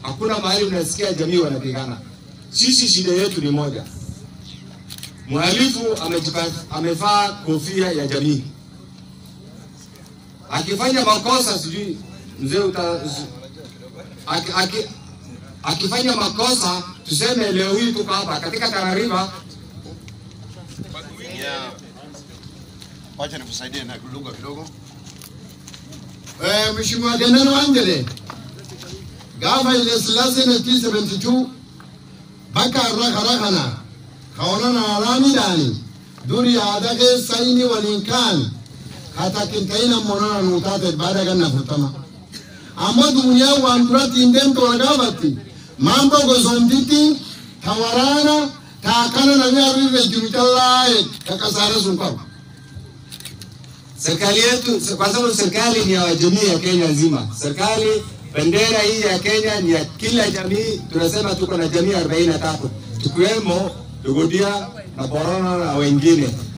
hakuna mahali unasikia jamii wanapigana. Sisi shida yetu ni moja, mhalifu amejipa- amevaa kofia ya jamii, akifanya makosa sijui mzee uta, aki, aki, akifanya makosa tuseme leo hii tuko hapa katika Tana River Yeah. Wacha nikusaidie na lugha kidogo. Eh, Mheshimiwa Geneno Angele, gaafa ile Silaase 1972 bakka har'a karaa kana kaonana alaamiidhaani duri yaada keessa inni waliin kaan katakintayina monana nuu taate baada ganna furtama. Ammoo duniyaa waan duratti hin deemtu wal gaafatti mambo gosomtitti ta waraana ta akkana namni harrirra jiru callaa kakasaara sun qabu. serikali yetu, kwa sababu serikali ni ya jamii ya Kenya nzima. Serikali bendera hii ya Kenya ni ya kila jamii. Tunasema tuko na jamii 43 tukiwemo Dogodia na Borana na wengine.